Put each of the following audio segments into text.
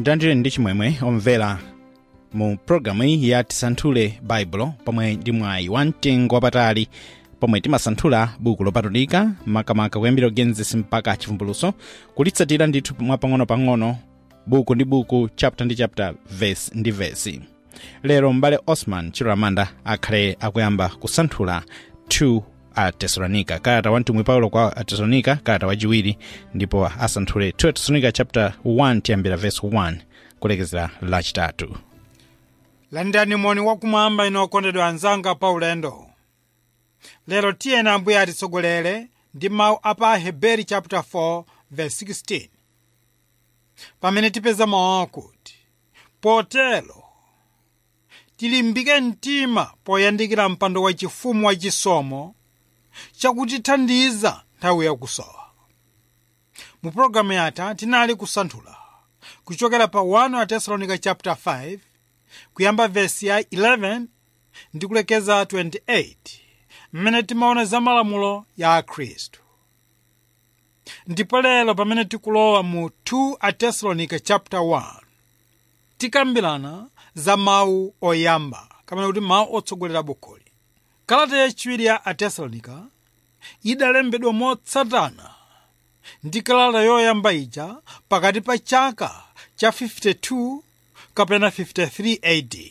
ndilandire ndi chimwemwe omvera mu pologalamu iyi ya tisanthule baibulo pomwe ndi mwayi wa mtengo wapatali pomwe timasanthula buku lopatulika makamaka kuyambira genesis mpaka chivumbulutso kulitsatira ndithu mwapang'ono-pang'ono buku ndi buku chapter ndi chapter verse ndi verse lero m'bale osman chiloramanda akhale akuyamba kusanthula 2 a tesalonika kalata wa mtumwi paulo kwa atesalonika kalata wachiwiri ndipo asanthule 2 atesalonika chapter 1 tiyambira verse 1 kulekezera lachitatu landani moni wakumwamba ino okondedwa anzanga pa ulendo lero tiyeni ambuye atitsogolere ndi mawu a pa heberi chapter 4 verse 16 pamene tipeza mawu akuti potero tilimbike mtima poyandikira mpando wachifumu wachisomo chakutithandiza nthawi yakusowa mu pologalamu yatha tinali kusanthula kuchokera pa 1 atesalonika chapter 5 kuyamba vesi ya 11 ndi kulekeza 28 mmene timaona za malamulo ya akhristu ndipo lero pamene tikulowa mu 2 atesalonika chapter 1 tikambirana za mawu oyamba kapena kuti mawu otsogolera bukuli kalata yachiwiri ya atesalonika idalembedwa motsatana ndi kalata yoyamba ija pakati pa chaka cha 52 kapena 53 AD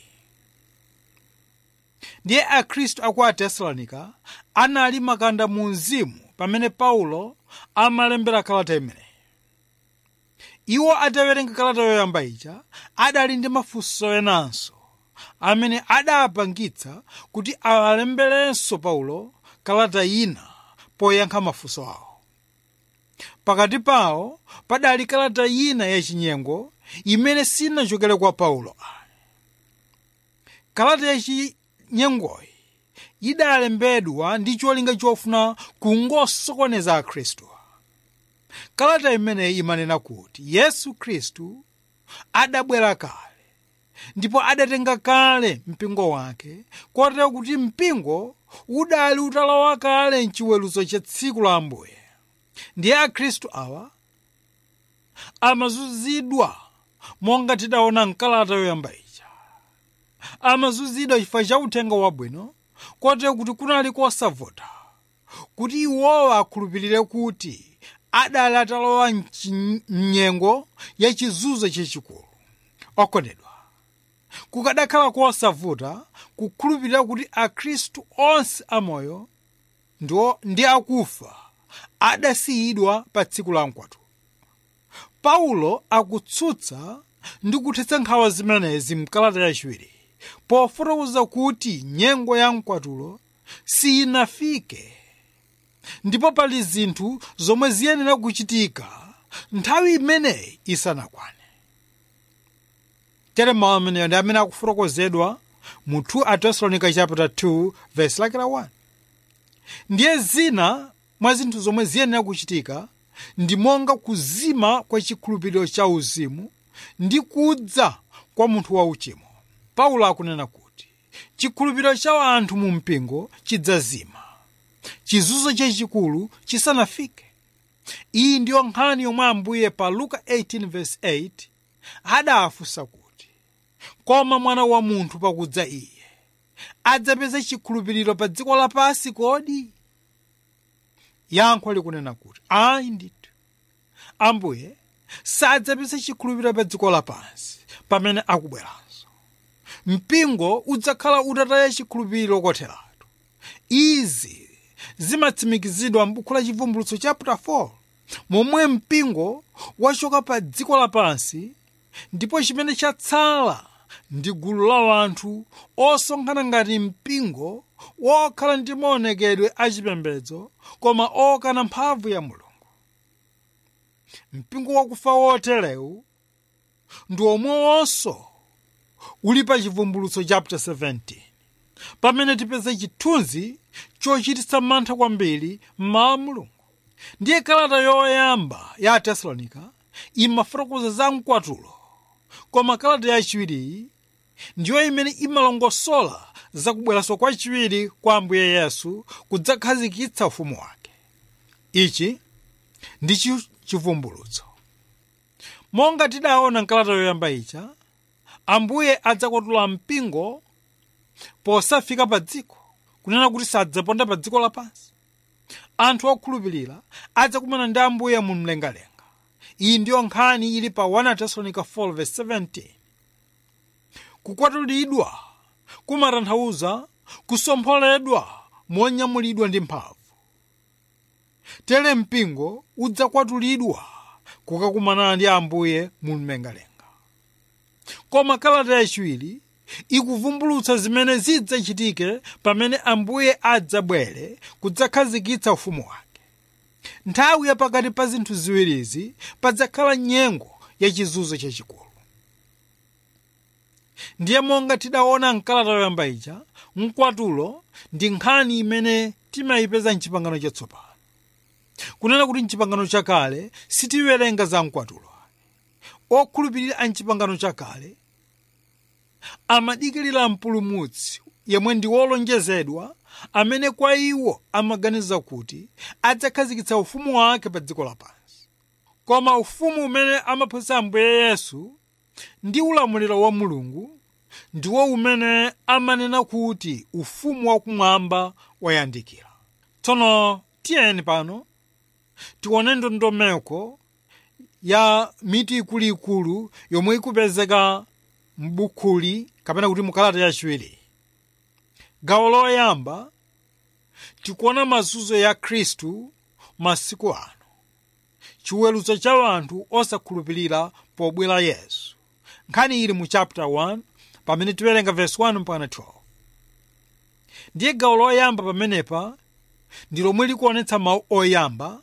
ndiye akhristu aku atesalonika anali makanda mu mzimu pamene paulo amalembera kalata imeneyi iwo atawerenga kalata yoyamba ija adali ndi mafunso enanso amene adapangitsa kuti alemberenso paulo kalata ina poyankha mafunso awo pakati pawo padali kalata ina yachinyengo imene sinachokere kwa paulo kalata yachinyengoyi idalembedwa ndi cholinga chofuna kungosokoneza akhristu kalata imeneyi imanena kuti yesu khristu adabwera kale ndipo adatenga kale mpingo wake kotero kuti mpingo udali utalowa kale mchiweruzo cha tsiku la ambuye ndiye akhristu awa amazunzidwa monga tidaona mkalata yoyamba ija amazunzidwa chifukwa cha uthenga wabwino kotero kuti kunali kosavuta kuti iwowa akhulupirire kuti adali atalowa mnyengo ya chizunzo chachikulu okondedwa kukadakhala kosavuta kukhulupirira kuti akhristu onse amoyo ndi akufa adasiyidwa pa tsiku la mkwatulo paulo akutsutsa ndi kuthetsa nkhawa zimenezi mkalata yachiwiri pofotokoza kuti nyengo ya mkwatulo siyinafike ndipo pali zinthu zomwe ziyenera kuchitika nthawi imeneyi isanakwane tere mawu ameneyo ndi amene akufotokozedwa mu 2 atesalonika chapter 2 verse lake la 1 ndiye zina mwa zinthu zomwe ziyenera kuchitika ndi monga kuzima kwa chikhulupiriro cha uzimu ndi kudza kwa munthu wauchimo paulo akunena kuti chikhulupiriro cha anthu mu mpingo chidzazima chizunzo chachikulu chisanafike iyi ndiyo nkhani yomwe ambuye pa luka 18:8 adafunsa kuti koma mwana wa munthu pakudza iye adzapeza chikhulupiriro pa dziko lapansi kodi yankho likunena kuti ayi ndithu ambuye sadzapeza chikhulupiriro pa dziko lapansi pamene akubweranso mpingo udzakhala utataya chikhulupiriro kotheratu izi zimatsimikizidwa m'buku la chivumbulutso chapter 4 momwe mpingo wachoka pa dziko lapansi ndipo chimene chatsala ndi gulu la anthu osonkhana ngati mpingo wokhala ndi maonekedwe achipembedzo koma okana mphamvu ya mulungu mpingo wakufa woterewu ndi omwewonso uli pa chivumbulutso chapter 17 pamene tipeza chithunzi chochititsa mantha kwambiri mmawa mulungu ndiye kalata yoyamba ya atesalonika imafotokoza za mkwatulo koma kalata yachiwiriyi ndiyo imene imalongosola zakubweranso kwachiwiri kwa ambuye yesu kudzakhazikitsa ufumu wake ichi ndi chi- chivumbulutso monga tidaona mkalata yoyamba ija ambuye adzakwatula mpingo posafika pa dziko kunena kuti sadzaponda pa dziko lapansi anthu okhulupirira adzakumana ndi ambuye mu mlengalenga iyi ndiyo nkhani ili pa 1 tesalonica 4:17 kukwatulidwa kumatanthauza kusompholedwa monyamulidwa ndi mphamvu tere mpingo udzakwatulidwa kukakumana ndi ambuye mu mlengalenga koma kalata yachiwiri ikuvumbulutsa zimene zidzachitike pamene ambuye adzabwere kudzakhazikitsa ufumu wake nthawi yapakati pa zinthu ziwirizi padzakhala nyengo yachizunzo chachikulu ndiye monga tidaona mkalata yoyamba ija mkwatulo ndi nkhani imene timayipeza mchipangano chatsopano kunena kuti mchipangano chakale sitiwerenga za mkwatulo okhulupirira a mchipangano chakale amadikirira mpulumutsi yemwe ndi wolonjezedwa amene kwa iwo amaganiza kuti adzakhazikitsa ufumu wake pa dziko lapansi koma ufumu umene amaphunzitsa ambuye yesu ndi ulamuliro wa mulungu ndiwo umene amanena kuti ufumu wakumwamba wayandikira tsono tiyeni pano tione ndondomeko ya miti ikuluikulu yomwe ikupezeka m'bukhuli kapena kuti mukalata yachiwiri gawo loyamba tikuona mazunzo ya khristu masiku ano chiweruzo cha anthu osakhulupirira pobwera yesu nkhani ili mu chapter 1 pamene tiwerenga verse 1 mpaka 12 ndiye gawo loyamba pamenepa ndi lomwe likuonetsa mawu oyamba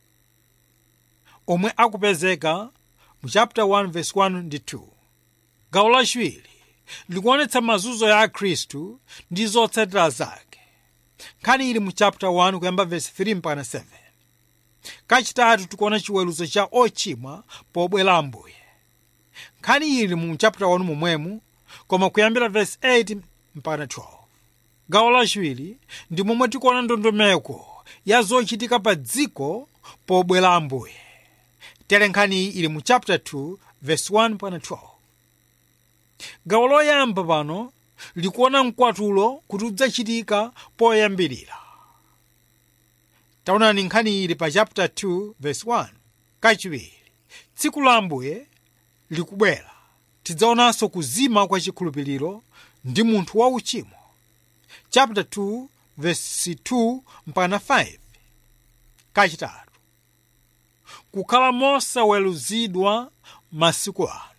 omwe akupezeka mu chapter 1 verse 1 ndi 2 gawo lachiwiri likuonetsa mazunzo ya khristu ndi zotsatira zake nkhani ili mu chapter 1 kuyamba verse 3 mpaka 7 kachitatu tikuona chiweruzo cha ochimwa pobwera ambuye nkhani ili mu chapter 1 momwemu koma kuyambira verse 8 mpaka 12 gawo lachiwiri ndi momwe tikuona ndondomeko ya zochitika pa dziko pobwera ambuye tere nkhani ili mu chapter 2 verse 1 mpaka 12 gawo loyamba pano likuona mkwatulo kuti udzachitika poyambirira taonani nkhani ili pa chapter 2 verse 1 kachiwiri tsiku la ambuye likubwera tidzaonanso kuzima kwa chikhulupiriro ndi munthu wauchimo chapter 2 verse 2 mpaka 5 kachitatu kukhala mosaweruzidwa masiku ano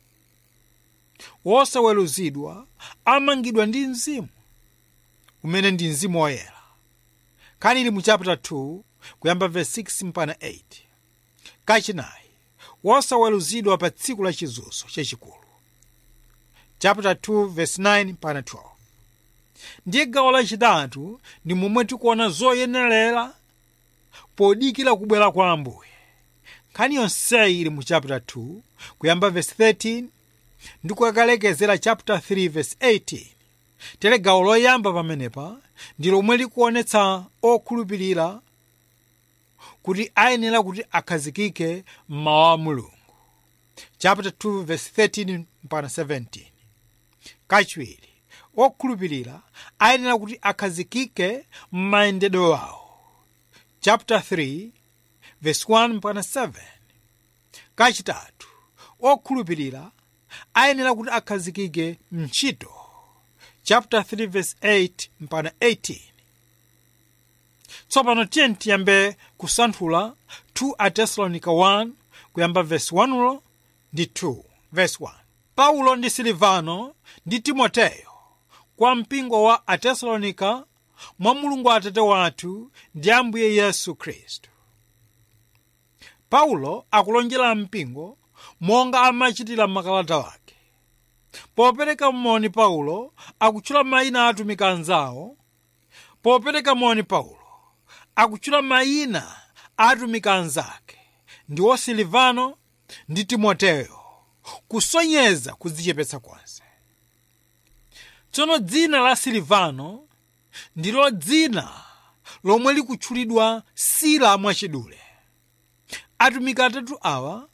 wosaweruzidwa amangidwa ndi mzimu umene ndi mzimu woyera nkhani ili mu chapter 2 kuyamba verse 6 mpaka 8 kachinayi wosaweruzidwa pa tsiku la chizunzo chachikulu chapter 2 verse 9 mpaka 12 ndiye gawo lachitatu ndi momwe tikuona zoyenerera podikira kubwera kwa ambuye nkhani yonseyi ili mu chapter 2 kuyamba verse 13 ndi kukalekezera chapter 3 verse 18 tere gawo loyamba pamenepa ndi lomwe likuonetsa okhulupirira kuti ayenera kuti akhazikike mmawu a mulungu chapter 2 verse 13 mpaka 17 kachiwiri okhulupirira ayenera kuti akhazikike m'mayendedwe awo chapter 3 verse 1 mpaka 7 kachitatu okhulupirira ayenera kuti akhazikike mntchito chapter 3 verse 8 mpaka 18 tsopano tiyeni tiyambe kusanthula 2 atesalonika 1 kuyamba verse 1 ndi 2 verse 1 paulo ndi silivano ndi timoteyo kwa mpingo wa atesalonika mwa mulungu atate wathu ndi ambuye yesu khristu paulo akulonjera mpingo monga amachitira makalata wake popereka moni paulo akutchula mayina a atumiki anzawo popereka moni paulo akutchula mayina a atumiki anzake ndiwo silivano ndi timoteyo kusonyeza kudzichepetsa konse tsono dzina la silivano ndilo dzina lomwe likutchulidwa sila mwachidule atumiki atatu awa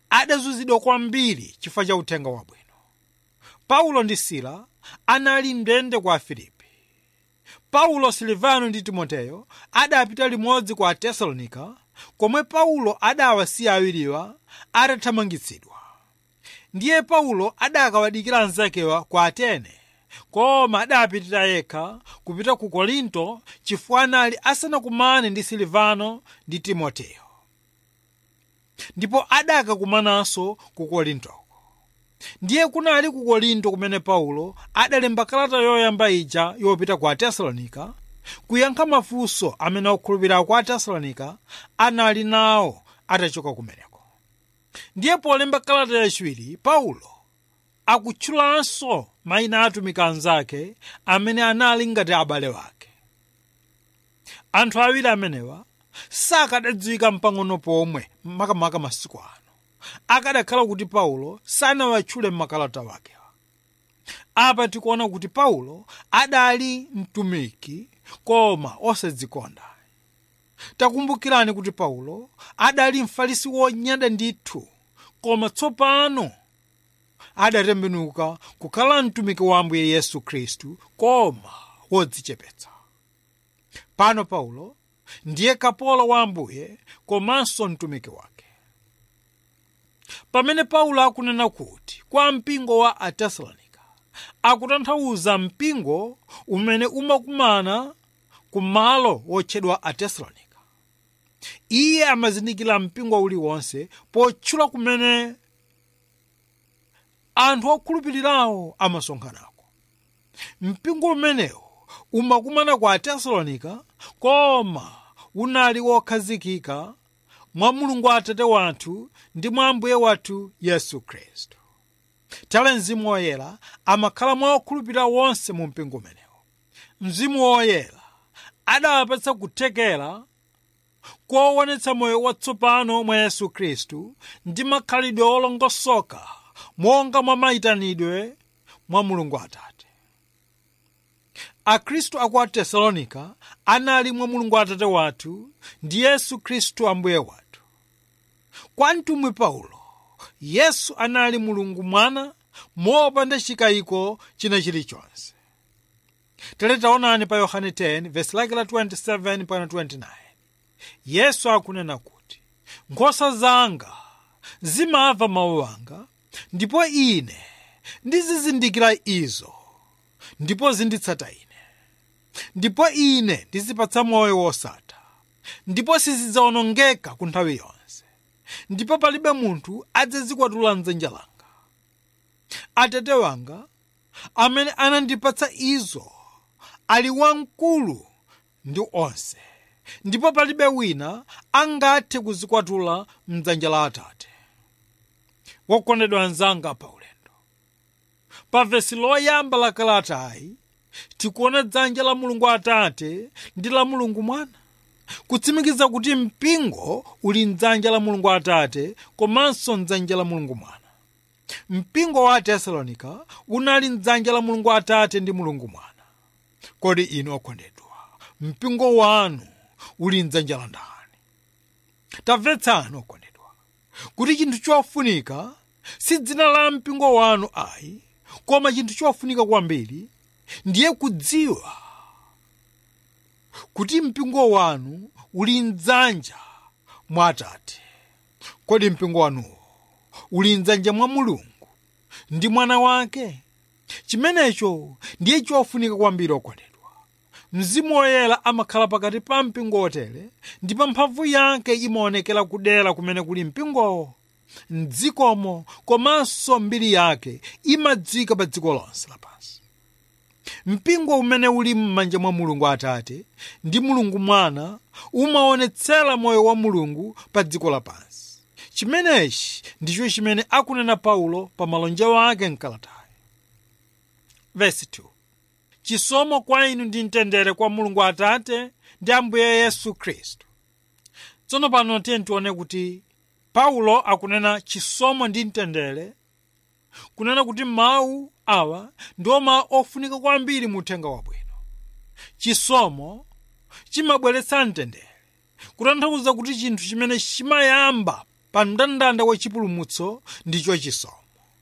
adazunzidwa kwambiri chifukwa cha uthenga wabwino paulo ndi sila anali mndende kwa afilipi paulo silivano ndi timoteyo adapita limodzi kwa atesalonika komwe paulo adawasiya awiriwa atathamangitsidwa ndiye paulo adakawadikira anzakewa ku atene koma adapitira yekha kupita ku korinto chifukwa anali asanakumane ndi silivano ndi timoteyo ndipo adakakumananso ku korintoko ndiye kunali ku korinto kumene paulo adalemba kalata yoyamba ija yopita ku atesalonika kuyankha mafunso amene okhulupirira ku atesalonika anali nawo atachoka kumeneko ndiye polemba kalata yachiwiri paulo akutchulanso mayina a atumiki anzake amene anali ngati abale wake anthu awiri amenewa sakadadziwika mpang'ono pomwe makamaka masiku ano akadakhala kuti paulo sanawatchule m'makalata wakewa apa tikuona kuti paulo adali mtumiki koma osadzikonda takumbukirani kuti paulo adali mfarisi wonyada ndithu koma tsopano adatembenuka kukhala mtumiki wa ambuye yesu khristu koma wodzichepetsa pano paulo ndiye kapolo wa ambuye komanso mtumiki wake pamene paulo akunena kuti kwa mpingo wa atesalonika akutanthauza mpingo umene umakumana ku malo wotchedwa atesalonika iye amazindikira mpingo uliwonse potchula kumene anthu okhulupirirawo amasonkhanako mpingo umenewo umakumana ku atesalonika koma unali wokhazikika mwa mulungu atate wathu ndi mwa ambuye wathu yesu khristu tale mzimu woyera amakhala mwa okhulupirira wonse mu mpingo umenewo mzimu woyera adawapatsa kuthekera koonetsa moyo watsopano mwa yesu khristu ndi makhalidwe olongosoka monga mwa mayitanidwe mwa mulungu atate akhristu aku atesalonika anali mwa mulungu atate wathu ndi yesu khristu ambuye wathu kwa mtumwi paulo yesu anali mulungu mwana mopanda chikayiko china chilichonse tere taonani pa yohane 10 vesi lake la 27 pana 29 yesu akunena kuti nkhosa zanga zimamva mawu anga ndipo ine ndizizindikira izo ndipo zinditsata ine ndipo ine ndizipatsa moyo wosatha ndipo sizidzawonongeka ku nthawi yonse ndipo palibe munthu adzazikwatula mdzanja langa atate wanga amene anandipatsa izo ali wamkulu ndi onse ndipo palibe wina angathe kuzikwatula mdzanja la atate wokondedwa anzanga pa ulendo pa vesi loyamba la kalatayi tikuona dzanja la mulungu atate ndi la mulungu mwana kutsimikiza kuti mpingo uli mdzanja la mulungu atate komanso mdzanja la mulungu mwana mpingo wa atesalonika unali mdzanja la mulungu atate ndi mulungu mwana kodi inu okondedwa mpingo wanu uli mdzanja la ndani tamvetsani okondedwa kuti chinthu chofunika si dzina la mpingo wanu ayi koma chinthu chofunika kwambiri ndiye kudziwa kuti mpingo wanu uli mdzanja mwa atate kodi mpingo wanuwo uli mdzanja mwa mulungu ndi mwana wake chimenecho ndiye chofunika kwambiri okondedwa mzimu woyera amakhala pakati pa mpingo otere ndipo mphamvu yake imaonekera kudera kumene kuli mpingowo mdzikomo komanso mbiri yake imadzika pa dziko lonse lapansi mpingo umene uli m'manja mwa mulungu atate ndi mulungu mwana umaonetsera moyo wa mulungu pa dziko lapansi chimenechi ndicho chimene akunena paulo pa malonjero ake mkalatayi vesi 2 chisomo kwa inu ndi mtendere kwa mulungu atate ndi ambuye yesu khristu tsono pano tiye tione kuti paulo akunena chisomo ndi mtendere kunena kuti mawu awa ndiwo mawu ofunika kwambiri mu uthenga wabwino chisomo chimabweretsa mtendere kutanthauza kuti chinthu chimene chimayamba pa mndandanda wa chipulumutso ndicho chisomo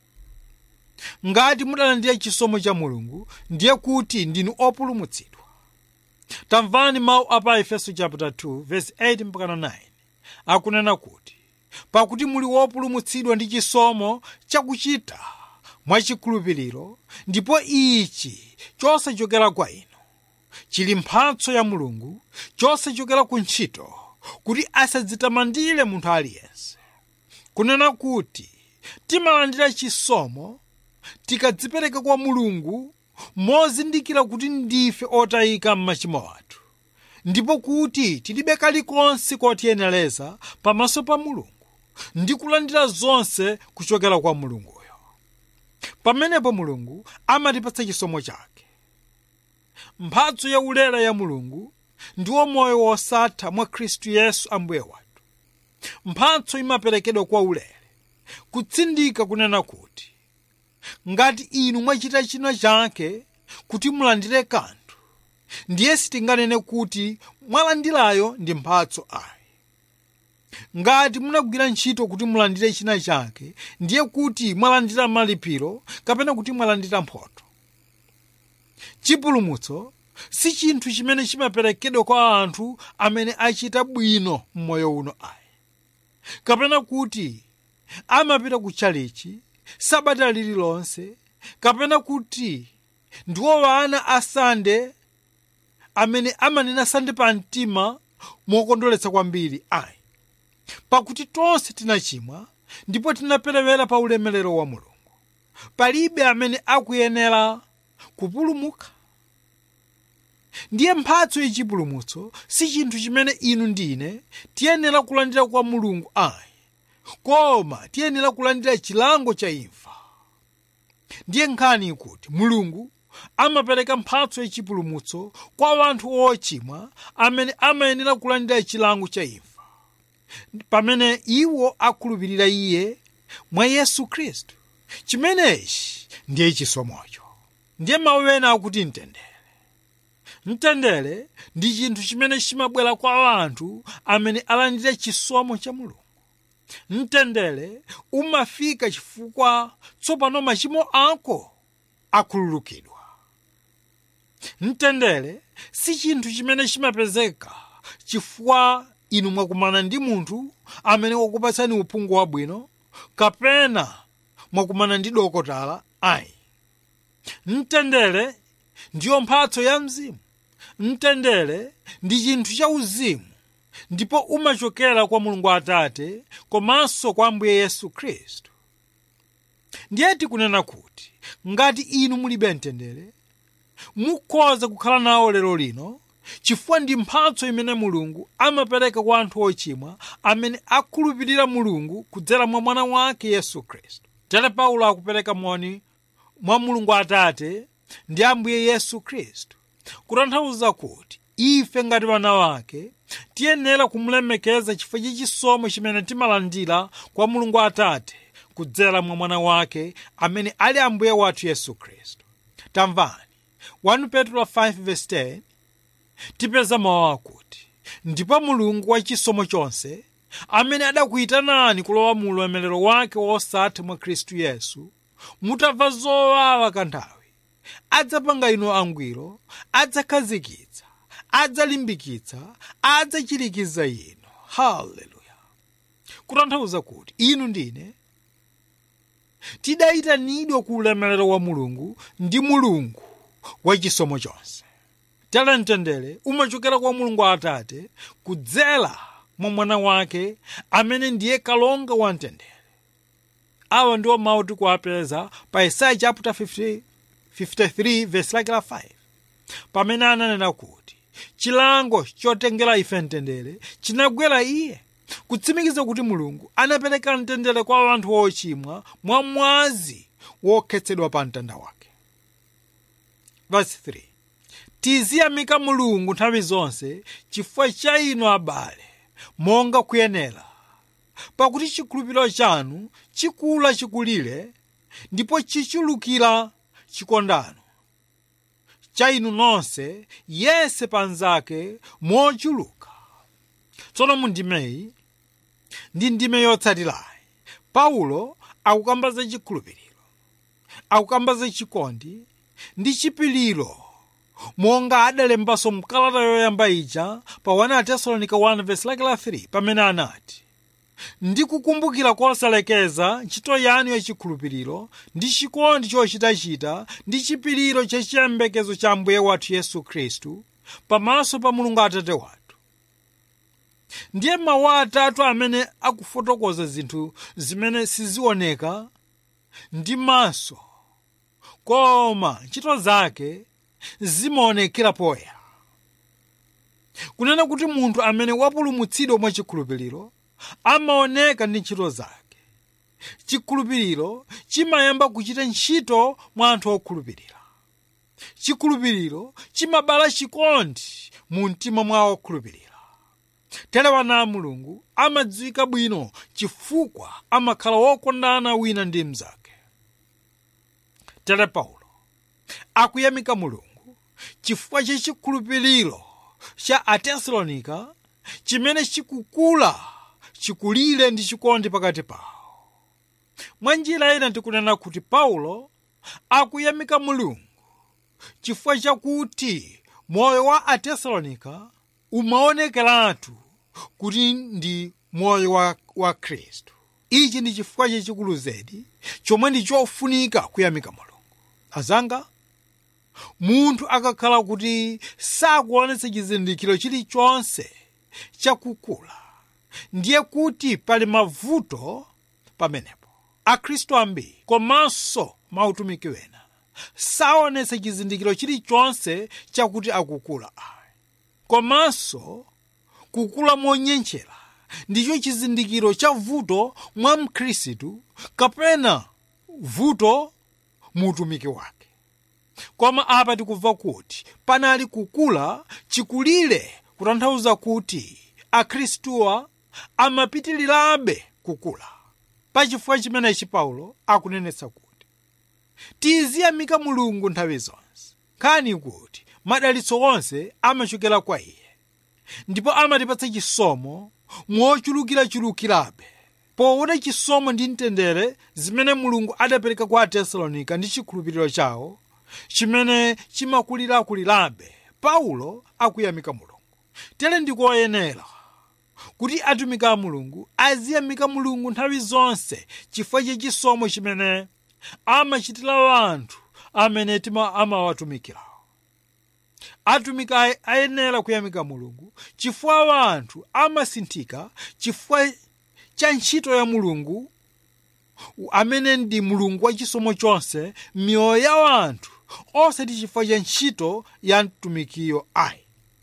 ngati mudalandira chisomo cha mulungu ndiye kuti ndinu opulumutsidwa tamvani mawu a pa efeso chapter 2 verse 8 mpaka 9 akunena kuti pakuti muli wopulumutsidwa ndi chisomo chakuchita mwachikhulupiriro ndipo ichi chosachokera kwa inu chili mphatso ya mulungu chosachokera ku ntchito kuti asadzitamandire munthu aliyense kunena kuti timalandira chisomo tikadzipereka kwa mulungu mozindikira kuti ndife otayika m'machimo athu ndipo kuti tilibe kalikonse kotiyenereza pamaso pa mulungu ndi kulandira zonse kuchokera kwa mulunguyo pamenepo mulungu amatipatsa chisomo chake mphatso yaulere ya mulungu ndiwo moyo wosatha mwa khristu yesu ambuye wathu mphatso imaperekedwa kwa ulere kutsindika kunena kuti ngati inu mwachita china chake kuti mulandire kanthu ndiye sitinganene kuti mwalandirayo ndi mphatso ayi ngati munagwira ntchito kuti mulandire china chake ndiye kuti mwalandira malipiro kapena kuti mwalandira mphotho chipulumutso si chinthu chimene chimaperekedwa kwa anthu amene achita bwino m'moyo uno ayi kapena kuti amapita ku chalichi sabata lililonse kapena kuti ndiwo wana asande amene amanena sande pa mtima mokondweretsa kwambiri ayi pakuti tonse tinachimwa ndipo tinaperewera pa ulemerero wa mulungu palibe amene akuyenera kupulumuka ndiye mphatso yachipulumutso si chinthu chimene inu ndine tiyenera kulandira kwa mulungu ayi koma tiyenera kulandira chilango cha imfa ndiye nkhani ikuti mulungu amapereka mphatso yachipulumutso kwa anthu ochimwa amene amayenera kulandira chilango cha imfa pamene iwo akhulupirira iye mwa yesu khristu chimenechi ndiye chisomocho ndiye mawu ena akuti mtendere mtendere ndi chinthu chimene chimabwera kwa anthu amene alandira chisomo cha mulungu mtendere umafika chifukwa tsopano machimo ako akhululukidwa mtendere si chinthu chimene chimapezeka chifukwa inu mwakumana ndi munthu amene wakupatsani uphungu wabwino kapena mwakumana ndi dokotala ayi mtendere ndiyo mphatso ya mzimu mtendere ndi chinthu cha uzimu ndipo umachokera kwa mulungu atate komanso kwa ambuye yesu khristu ndiye tikunena kuti ngati inu mulibe mtendere mukhoza kukhala nawo lero lino chifukwa ndi mphatso imene mulungu amapereka kwa anthu ochimwa amene akhulupirira mulungu kudzera mwa mwana wake yesu khristu tere paulo akupereka moni mwa mulungu atate ndi ambuye yesu khristu kutanthauza kuti ife ngati vana wake tiyenera kumulemekeza chifukwa cha chisomo chimene timalandira kwa mulungu atate kudzera mwa mwana wake amene ali ambuye wathu yesu khristu tamvani 1 petro 5:10 tipeza mawu akuti ndipo mulungu wa chisomo chonse amene adakuyitanani kulowa mu ulemerero wake wosatha mwa khristu yesu mutamva zowawa kanthawi adzapanga inu angwiro adzakhazikitsa adzalimbikitsa adzachirikiza inu haleluya kutanthauza kuti inu ndine tidayitanidwa ku ulemerero wa mulungu ndi mulungu wa chisomo chonse tere mtendere umachokera kwa mulungu atate kudzera mwa mwana wake amene ndiye kalonga wa mtendere awa ndiwo mawu tikuwapeza pa isaya chapter 50, 53 verse lake la 5 pamene ananena kuti chilango chotengera ife mtendere chinagwera iye kutsimikiza kuti mulungu anapereka mtendere kwa anthu ochimwa mwa mwazi wokhetsedwa pa mtanda wake verse 3 tiziyamika mulungu nthawi zonse chifukwa cha inu abale monga kuyenera pakuti chikhulupiriro chanu chikula chikulire ndipo chichulukira chikondano cha inu nonse yense panzake mochuluka tsono mundimeyi ndi ndime yotsatirayi paulo akukamba za chikhulupiriro akukamba za chikondi ndi chipiliro monga adalembanso mkalata yoyamba ija pa 1 atesalonika 1 verse lake la 3 pamene anati ndikukumbukira kosalekeza ntchito yanu yachikhulupiriro ndi chikondi chochitachita ndi chipiliro chachiyembekezo cha ambuye wathu yesu khristu pamaso pa mulungu atate wathu ndiye mawu atatu amene akufotokoza zinthu zimene sizioneka ndi maso koma ntchito zake zimaonekera poyera kunena kuti munthu amene wapulumutsidwa mwa chikhulupiriro amaoneka ndi ntchito zake chikhulupiriro chimayamba kuchita ntchito mwa anthu okhulupirira chikhulupiriro chimabala chikondi mu mtima mwa okhulupirira tere wana a mulungu amadziwika bwino chifukwa amakhala wokondana wina ndi mnzake tere paulo akuyamika mulungu chifukwa cha chikhulupiriro cha atesalonika chimene chikukula chikulire ndi chikondi pakati pawo mwa njira ina tikunena kuti paulo akuyamika mulungu chifukwa chakuti moyo wa atesalonika umaonekeratu kuti ndi moyo wa, wa khristu ichi ndi chifukwa chachikulu zedi chomwe ndi chofunika kuyamika mulungu azanga munthu akakhala kuti sakuonetsa chizindikiro chilichonse chakukula ndiye kuti pali mavuto pamenepo akhristu ambiri komanso mautumiki wena saonetsa chizindikiro chilichonse chakuti akukula ayi komanso kukula monyenchera ndicho chizindikiro cha vuto mwa mkhristu kapena vuto mu utumiki wake koma apa tikumva kuti panali kukula chikulire kutanthauza kuti akhristuwa amapitirirabe kukula pachifukwa chimenechi paulo akunenetsa kuti tiziyamika mulungu nthawi zonse nkhani kuti madalitso onse amachokera kwa iye ndipo amatipatsa chisomo mochulukirachulukirabe poona chisomo ndi mtendere zimene mulungu adapereka kwa atesalonika ndi chikhulupiriro chawo chimene chimakulirakulirabe paulo akuyamika mulungu tere ndikoyenera kuti atumiki a mulungu aziyamika mulungu nthawi zonse chifukwa cha chisomo chimene amachitira anthu amene tima amawatumikirawo atumiki ayenera kuyamika mulungu chifukwa anthu amasinthika chifukwa cha ntchito ya mulungu amene ndi mulungu wa chisomo chonse miyoyo ya anthu osati chifukwa cha ntchito ya mtumikiyo ayi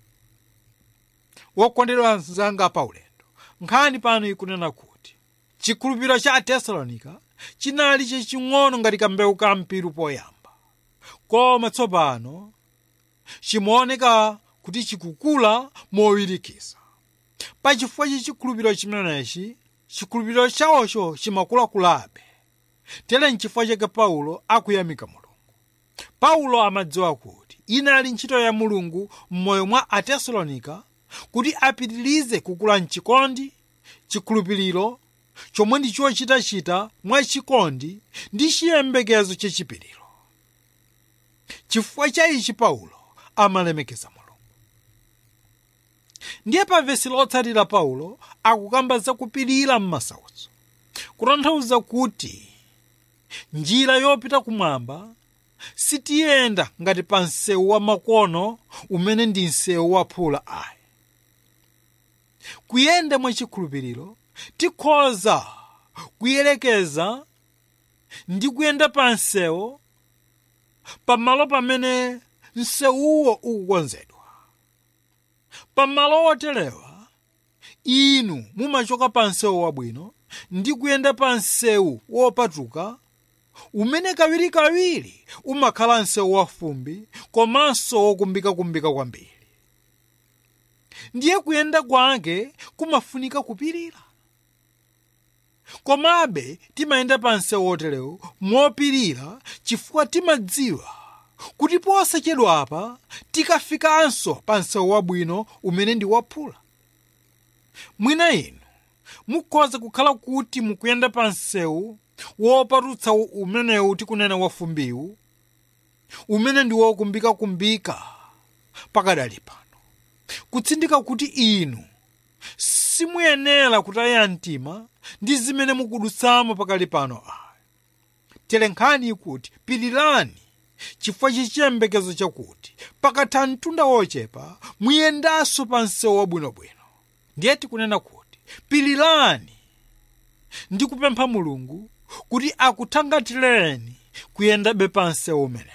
wokondedwa anzanga paulendo nkhani pano ikunena kuti chikhulupiriro cha atesalonika chinali chaching'ono ngati kambewu ka mpiru poyamba koma tsopano chimaoneka kuti chikukula mowirikiza pachifukwa cha chikhulupiriro chimenechi chikhulupiriro chawocho chimakulakulabe tere nchifukwa chake paulo akuyamika mulungu paulo amadziwa kuti inali ntchito ya mulungu m'moyo mwa atesalonika kuti apitirize kukula mchikondi chikhulupiriro chomwe ndi chochitachita mwa chikondi ndi chiyembekezo chachipiriro chifukwa cha ichi paulo amalemekeza mulungu ndiye pa vesi lotsatira paulo akukamba zakupirira m'masautso kutanthauza kuti njira yopita kumwamba sitiyenda ngati pa msewu wa makono umene ndi msewu waphula ayi kuyenda mwachikhulupiriro tikhoza kuyelekeza ndi kuyenda pa msewu pamalo pamene msewuwo ukukonzedwa pamalo oterewa inu mumachoka pa msewu wabwino ndi kuyenda pa msewu wopatuka umene kawirikawiri umakhala msewu wafumbi komanso wokumbikakumbika kwambiri ndiye kuyenda kwake kumafunika kupirira komabe timayenda pa msewu woterewu mopirira chifukwa timadziwa kuti posachedwa apa tikafikanso pa msewu wabwino umene ndi waphula mwina inu mukhoza kukhala kuti mukuyenda pa msewu wopatutsa umenewu tikunena wafumbiwu umene ndi wokumbikakumbika pakadali pano kutsindika kuti inu simuyenera kutaya mtima ndi zimene mukudutsamo pakali pano ayi telenkhani kuti pirirani chifukwa chachiyembekezo chakuti pakatha mtunda wochepa muyendanso pa msewu wabwinobwino ndiye tikunena kuti pirirani ndi kupempha mulungu kuti akuthangatireni kuyendabe pa msewu umenewo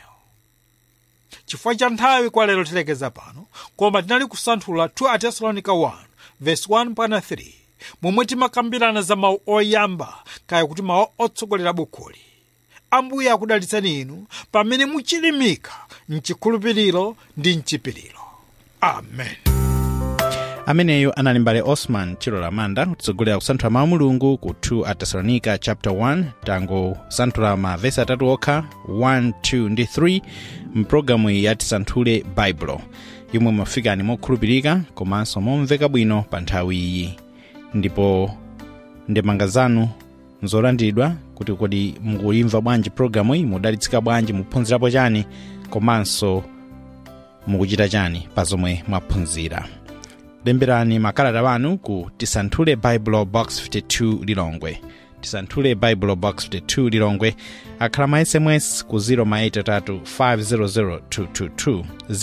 chifukwa cha nthawi kwa lero tilekeza pano koma tinali kusanthula 2 atesalonika 1 verse 1 mpaka 3 momwe timakambirana za mawu oyamba kaya kuti mawu otsogolera bukhuli ambuye akudalitsani inu pamene muchilimika mchikhulupiriro ndi mchipiriro amen ameneyo anali mbale osman chilola manda kutsogolera kusanthula mawu mulungu ku 2 atesalonika chapter 1 tangosanthula mavesi atatu okha 1 2 ndi 3 mpulogalamu iyi yatisanthule baibulo yomwe mafikani mokhulupirika komanso momveka bwino pa nthawi iyi ndipo ndemanga zanu nzolandiridwa kuti kodi mukuyimva bwanji pulogalamu iyi mudalitsika bwanji muphunzirapo chani komanso mukuchita chani pa zomwe mwaphunzira lemberani makalata wanu ku tisanthule bible box 52 lilongwe tisanthule bible box 52 lilongwe akhala ma sms ku 083 500 222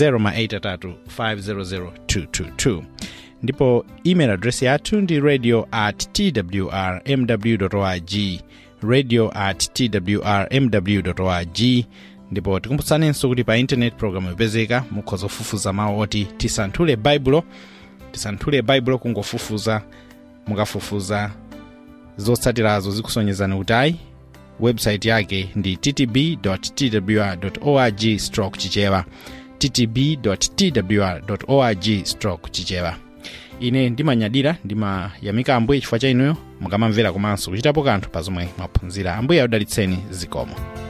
083 500 222 ndipo email address yathu ndi radio at twr mw org radio at twr mw org ndipo tikumbutsanenso kuti pa internet program ipezeka mukhoza kufufuza mawu oti tisanthule baibulo tisanthule baibulo kungofufuza mukafufuza zotsatirazo zikusonyezani kuti ayi website yake ndi ttb twr org stroke chichewa ttb twr org stroke chichewa ine ndimanyadira ndimayamika ambuye chifukwa cha inuyo mukamamvera komanso kuchitapo kanthu pa zomwe mwaphunzira ambuye audalitseni zikomo